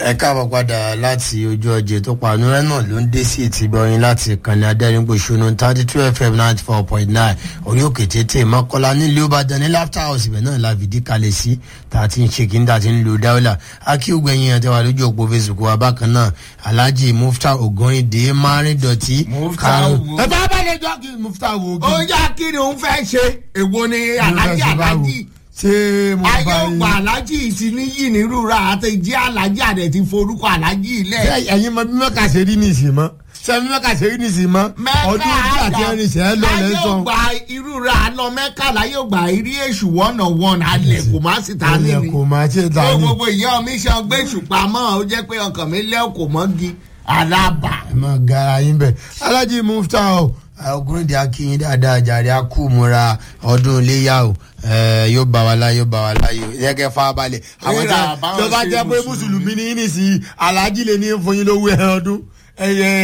ẹ káàbọ̀ padà láti ojú ọjọ́ tó panu rẹ náà ló ń dé sí ètí gbọ́yìn láti ìkànnì adẹ́rìnpọ̀ṣọ́nù thirty two fm ninety four point nine orí òkè tètè mọ́kànlá nílùú ìbàdàn ní laughter house ibẹ̀ náà la fìdí kalẹ̀ sí tá a ti ń ṣe kí n dà ti ń lo dáwọ́là akíwògbẹ̀yìn àti wà lójú òpó facebook wa bákan náà alhaji mufta ogunrinde marin dọ̀tí Mufta wo? ẹ bá bá lè jọ kí mufta wo ó yá kí ni òun fẹ́ ṣe èwo ni alájí alájí ṣé mo ayé bá ògbà alájí ti ní yìí nírúra àti jí alájí àdẹ ti forúkọ alájí ilẹ̀ ṣé ẹ̀yin mọ bí mẹ́ka ṣe rí nìsín mọ́ ṣé bí mẹ́ka ṣe rí nìsín mọ́ ọdún ojú àti ẹrin ṣe é lọ ayé lẹ́sàn. ògbà irúra lọ mẹ́ka láyé ògbà irí èṣù wọ́nà wọ́n alẹ̀ kò má sì ta ní ilẹ̀ ni kò máa ṣe ta tó ni. gbogbo ìyá mi ṣe gbé ṣùpamọ́ ó jẹ́ pé ọkàn mi lẹ́ kò mọ́gi alábà. ẹ máa gara yín bẹ̀. alájí mufta o ọkùnrin di akínyìn dáadáa jàre akúmura ọdún iléyà o ẹ, yóò bá wa láyé yóò bá wa láyé o yẹ́kẹ́ fà balẹ̀. àwọn Rírà tí báwọn tó bá ṣe jẹ́ pé Mùsùlùmí. mùsùlùmí ní í nìsí alájí lè ní fún yín lówó ẹ̀ ọdún ẹ̀yẹ